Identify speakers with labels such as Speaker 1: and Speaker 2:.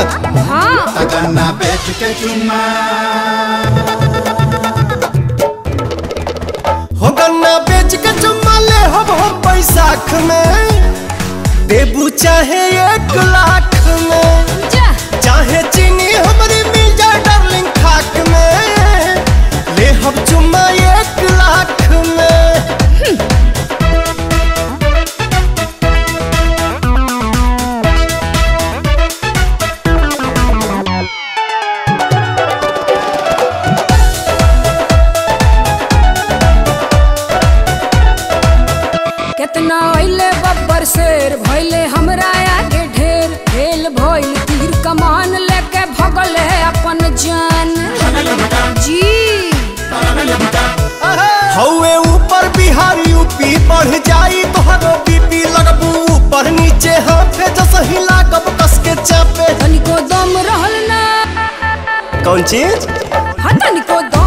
Speaker 1: हाँ
Speaker 2: गन्ना बेच के चुम्मा
Speaker 3: हो गन्ना बेच के चुम्मा ले हम हम बैसाख में देबू चाहे एक लाख में
Speaker 1: जा
Speaker 3: चाहे चीनी हमारी मिल जाए डार्लिंग खाक में ले हम चुम्मा एक लाख में
Speaker 1: कितना अइले बब्बर शेर भइले हमरा आगे ढेर फेल भइल तीर कमान लेके भगल है अपन जान जी
Speaker 3: हौए ऊपर बिहार यूपी बढ़ जाई तोहरो बीपी लगबू ऊपर नीचे हाथे जस हिला कब कस के चापे
Speaker 1: तनिको दम रहल ना
Speaker 3: कौन चीज
Speaker 1: हाँ तनिको दम